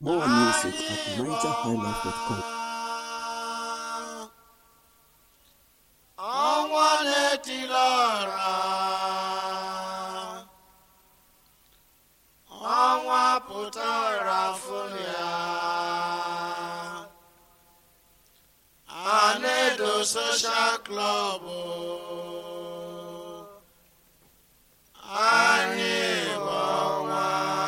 More music at nigerhighlife.com. ọnwa na-etili ọra ọnwa pụtara fụrụ ya a na-edo soshal klọb anyị bụ ọnwa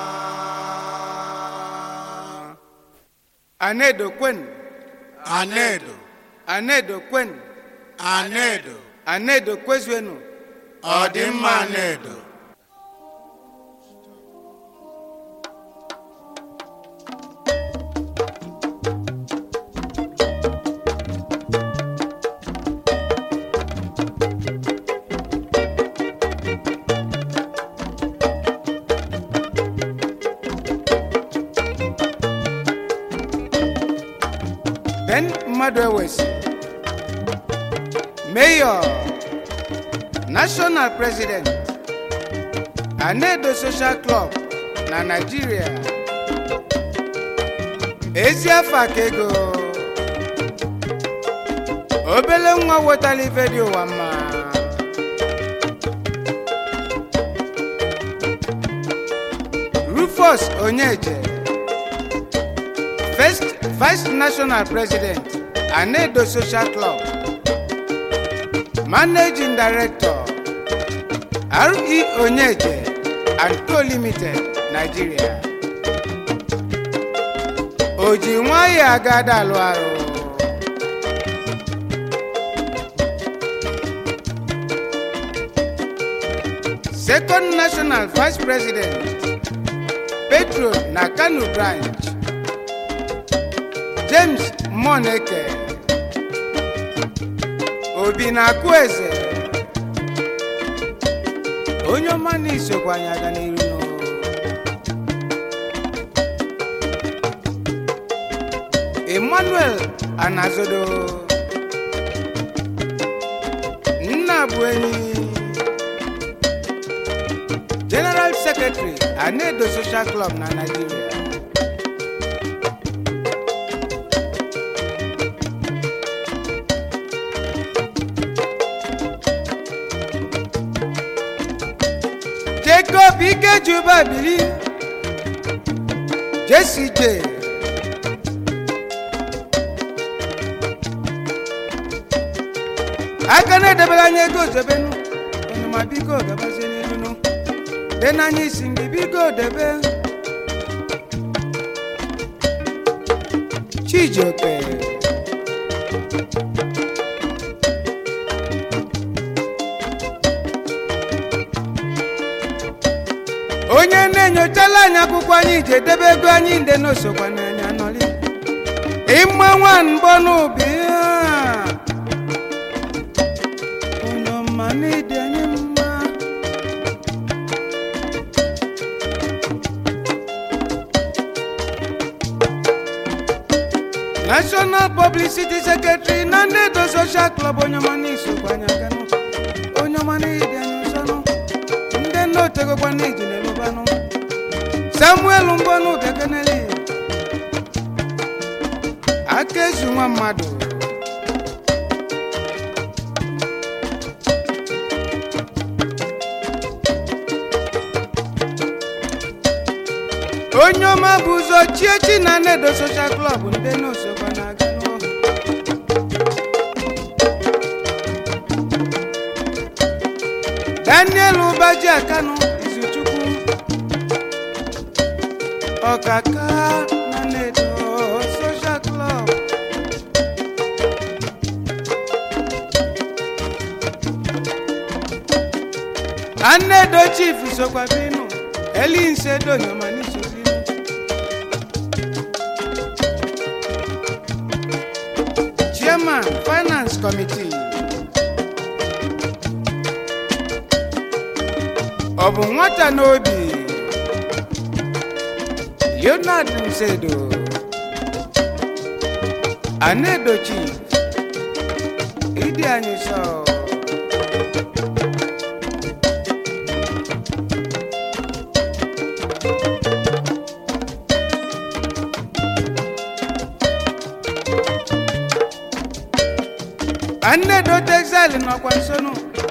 anedo kwen anedo anedo kwen anedo anedo kwezuenu ọdịmma anedo ben mmadụ ewesi mayor national president anedo social club na nigeria ezi afọ aka ego obele nwa wetara ife dị ụwa mma rufus onyeje first vice national president anedo social club managing director re onyeje and co limited nigeria o ji nwayọ agada alụ arụ second national vice president petro na kano branch james moneke obi na-akụ eze onye ọma na isokwa anyị aga n'iru n'o. emmanuel anazodo nna bụ enyi general secretary anedo social club na nigeria jacob ikejuba bili jesi j aka na-edebere anya ego zebenu onuma biko gabazie n'irunu dị n'anya isi mgbe biko debe chijioke onye na-enyochala anyị akwụkwọ anyị ji edebe ego anyị nde n'osokwa n'anya nọrị ịma nwa mbọ n'ubi ya. onye ọma n'ịdị anyị mma national publicity secretary na ndị edo social club onye ọma n'isokwa anyị aganụ onye ọma n'ịdị anyị ụsọnụ ndị nna otegokwa n'iji na-elubanụ samuel mbọnụ bekeneli aka ezu nwa mmadụ onye ọma bụ ụzọ chiechi na nedo social club ndị n'osokwa na-aga n'ụlọ daniel ụbaji akanụ izuchukwu ọkaka na nedo social club anedo chief sokwa binu elinse donyoma n'isobinu chairman finance committee ọ bụ nwata n'obi leonard nsedo anedochi ịdị anyị sọ nnedo texel nọkwa nsonu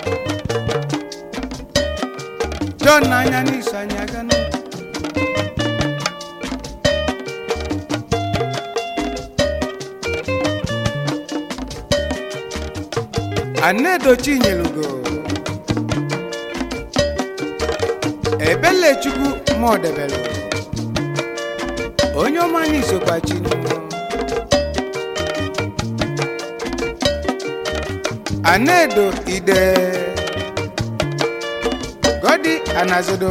john n'anya n'iso anyị aganụ anedo chinyelugo ebelechukwu mọdebelu onye ọma n'isokwa chinu anedo ide godi anazodo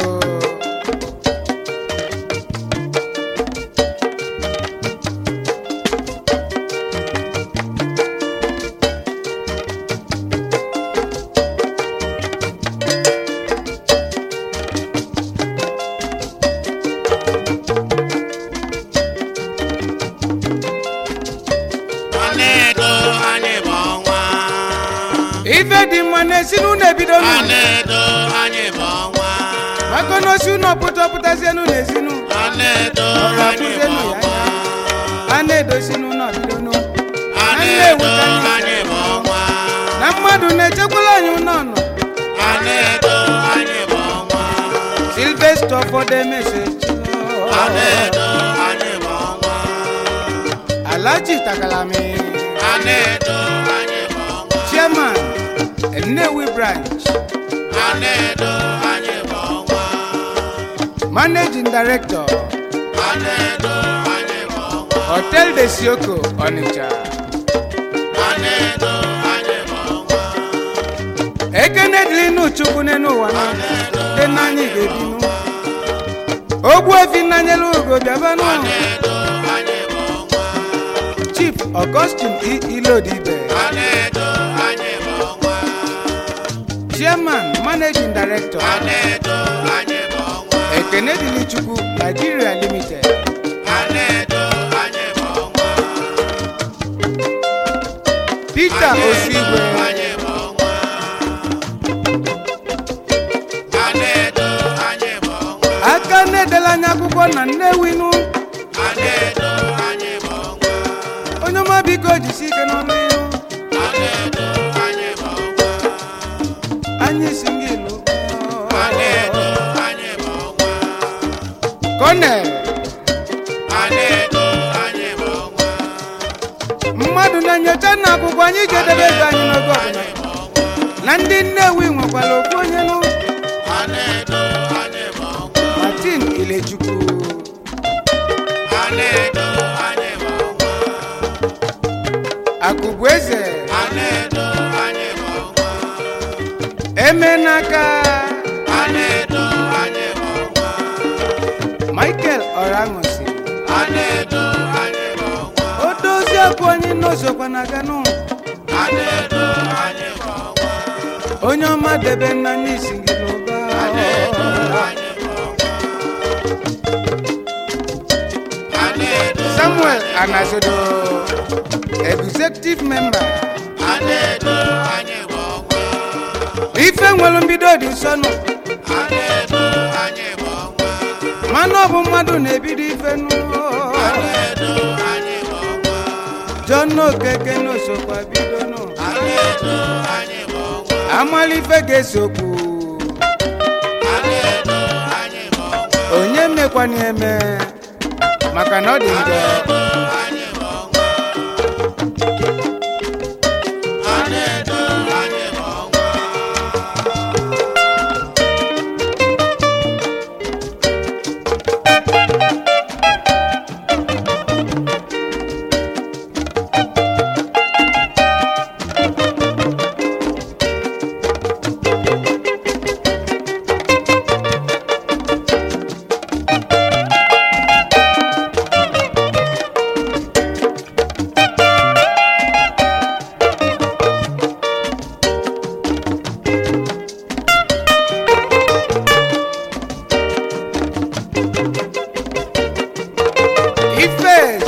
Anedo anyị bụ ọnwa. ife dị mma na-esi n'ụlọ ebido n'ụlọ Anedo anyị bụ ọnwa. maka na osi ụlọ pụta pụtazienụ n'ezinu Anedo ọra anyị bụ pụzienụ ya ọnwa. anya a na-edosi n'ụlọ bido n'ụlọ Anedo anyị bụ ọnwa. na mmadụ na-echekwala anyị ụlọ nọ Anedo anyị bụ ọnwa. silvester fọdụ emesechi Anedo anyị bụ ọnwa. alaji takalami Anedo anyị bụ ọnwa. chairman nnewi branch Anedo anyị bụ ọnwa. managing director Anedo anyị bụ ọnwa. hotel de sioko onitsha Anedo anyị bụ ọnwa. ekene dịlinu chukwu n'elu ụwa na dị n'anyị ga-ebinu ogbu efi nnanyelu ugo bịabanụ Anedo anyị bụ ọnwa. chief augustine e ilodibe Anedo anyị bụ ọnwa. chairman managing director Anedo anyị bụ ọnwa. ekene dịlichukwu nigeria limited Anedo anyị bụ ọnwa. peter osigwe anyị bụ ọnwa. Anedo anyị bụ ọnwa. aka na-edela anya akwụkwọ na nnewinu Anedo anyị bụ ọnwa. onye ọma biko jisi ike n'ọnụ ihu Anedo anyị bụ ọnwa. anyị si gị ilu Anedo anyị bụ ọnwa. konel Anedo anyị bụ ọnwa. mmadụ na-enyocha na akwụkwọ anyị ga-edebe ego anyị n'oge ọbụla Anyị bụ ọnwa. na ndị nnewi nwekwara okwu onye nụ Anedo anyị bụ ọnwa. martin ilechukwu Anedo anyị bụ ọnwa. akụbụ eze Anedo anyị bụ ọnwa. eme n'aka Anedo anyị bụ ọnwa. michael ọraṅụsi Anedo anyị bụ ọnwa. o dozie okwu onye n'ozokwa na ganụ Anedo anyị bụ ọnwa. onye ọma debe nna n'isi gị n'ụba Anedo anyị bụ ọnwa. Anedo samuel anazodo executive member Anedo anyị bụ ọnwa. ife nwere mbido dị nsọnụ Anedo anyị bụ ọnwa. mana ọ bụ mmadụ na-ebido ife nụ Anedo anyị bụ ọnwa. john okeke n'osokwa bido nụ Anedo anyị bụ ọnwa. amala ife ga-esokwu Anedo anyị bụ ọnwa. onye mekwana eme maka na ọ dị njọ Anedo anyị bụ ọnwa. Anedo anyị bụ ọnwa. ifes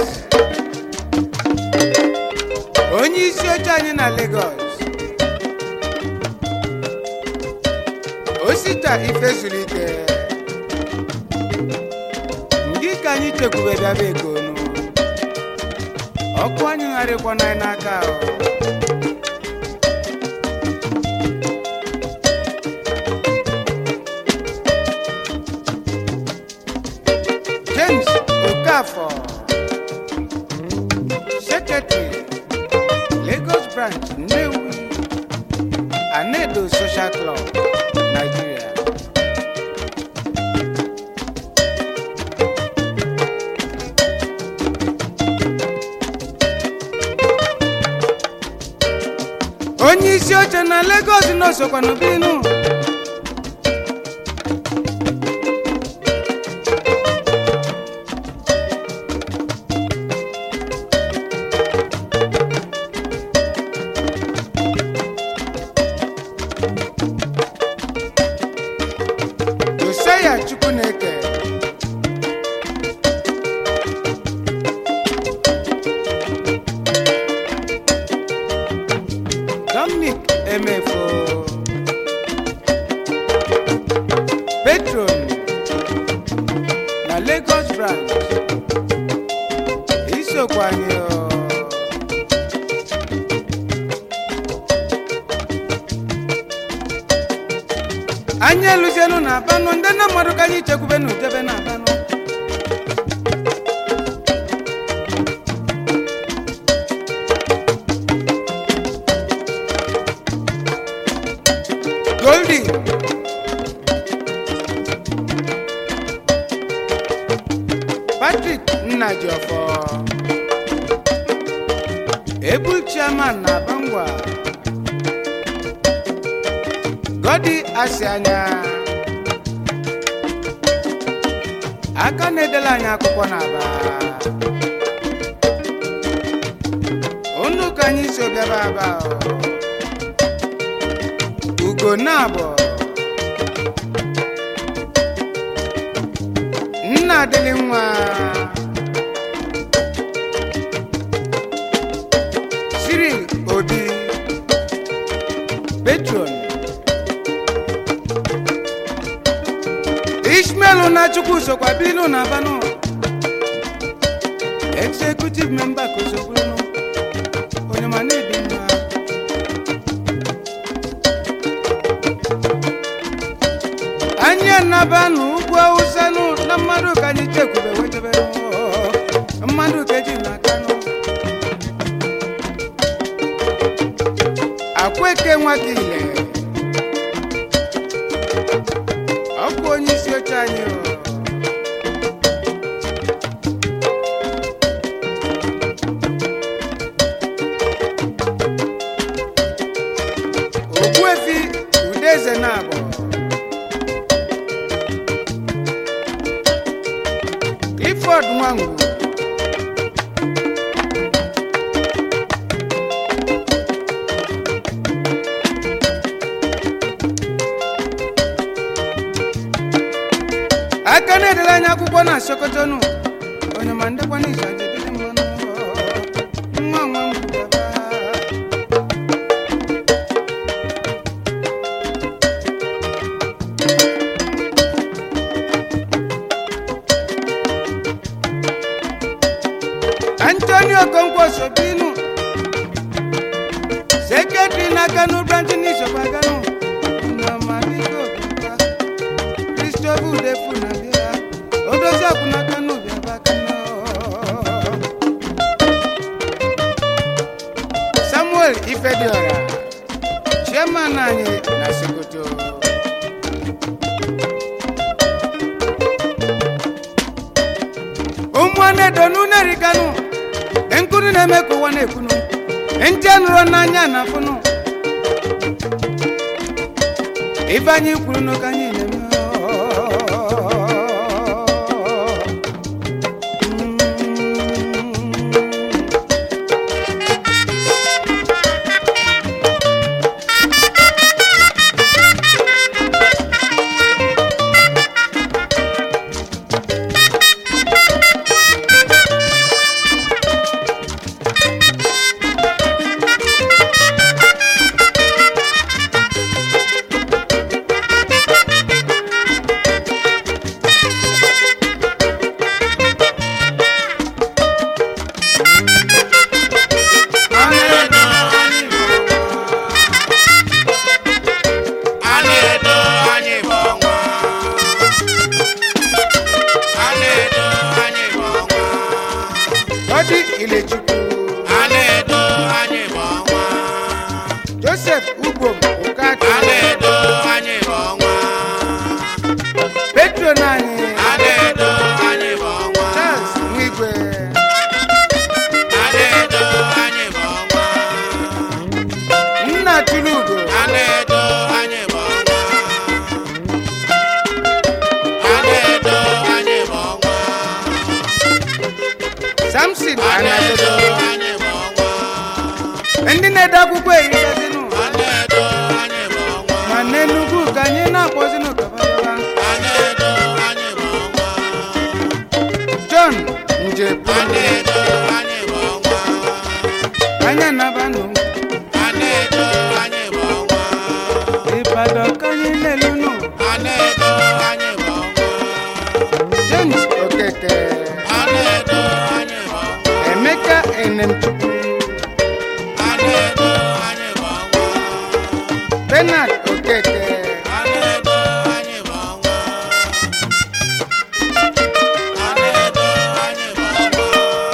onye isi oche anyị na lagos osita ife zuru ike ndị ka anyị chekwube bịaba egonu ọkụ anyị gharịkwana anyị n'aka ahụ Okafor Secretary Lagos Branch Nnewi Anedo Social Club Nigeria onye isi oche na Lagos n'osokwa n'obinu Josiah Chukwuneke Dominic Emefo Patron na Lagos branch isokwa anyị ọ. anyị eluzienu na abanụ ndị na mmadụ ka anyị chekwube na ujebe na abanụ goldi patrick nnajiọfọ ebul chairman na bangwa godi asị anya aka na-edela anyị akwụkwọ n'aba unu ka anyị so bịaba aba o. ugo na-abọ nna adịlị nwa Cyril obi petron ishmael na chukwu sokwa binu na abanụ executive member ka osokwuru onye ma na-ebi mma anyị anaba n'ugwu awụsa nụ na mmadụ ka anyị chekwube wetebe mmadụ ka eji n'aka nụ akweke nwaka ile ọ bụ onye isi oche anyị o. ogbuefi udeze na abụọ clifford nwangu aka na-edere anyị akwụkwọ na sokotonu onye ma ndekwa n'izu ajedede mmanụ nwa nwa ngwugaba antonio okonkwo sobinu sekretari na kanu branch n'isokwa kanu nnamabiko bịakwa kristofu udefu na bịa odozi akwụna kanu bịaba kanu samuel ifediora chairman anyị na sokoto ụmụnne donu nerikanu nkunu na-eme ka ụwa na-ekwunu ndị nụrụ n'anya na afụnụ ife anyị kwuru n'ụka anyị na-eme ọdị ilechukwu a na-edo anyị bụ ọnwa joseph ugom okaki a na-edo anyị bụ ọnwa petron anyị a na-edo anyị bụ ọnwa charles nwigwe a na-edo anyị bụ ọnwa nna tulugo a na-edo anyị bụ ọnwa a na-edo anyị bụ ọnwa samson a na-edo anadodo anyị bụ ọnwa ndị na-ede akwụkwọ erikazinụ a na-edo anyị bụ ọnwa ma n'enugwu ka anyị na-akpọzinụ kabadaba a na-edo anyị bụ ọnwa john njebu a na-edo anyị bụ ọnwa anya nabanụ a na-edo anyị bụ ọnwa ịbadan ka anyị na-elunụ a na-edo anyị bụ ọnwa james okeke a na-edo anyị bụ ọnwa emeka enemchukwu a na-edo anyị bụ ọnwa benard okeke a na-edo anyị bụ ọnwa a na-edo anyị bụ ọnwa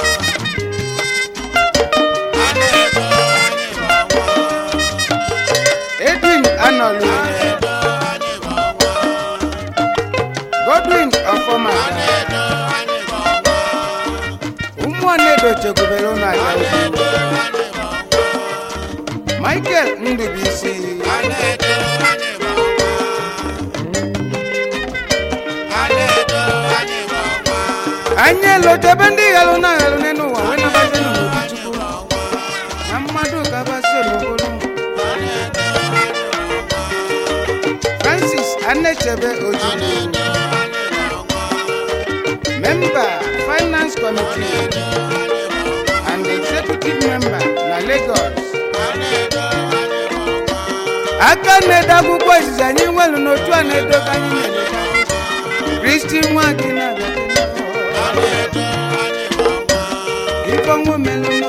a na-edo anyị bụ ọnwa edwin anọlu a na-edo anyị bụ ọnwa godwin ọfọma a na-edo anyị bụ ọnwa ụmụnnedo chekwubere ụlọ aja ukwu na-edo anyị bụ ọnwa michael ndubisi a na-edo anyị bụ ọnwa a na-edo anyị bụ ọnwa anyị elotebe ndị ghalụ na aghalụ n'elu ụwa wee nabazinụ n'obi chukwu na mmadụ gabaso n'okporo francis anechebe ojukwu member finance committee and executive member na lagos aka na-ede akwụkwọ izizi anyị nwelu n'otu a na-edo ka anyị na-ede kristi nwa gị na-abịa ifeọnwụ melụ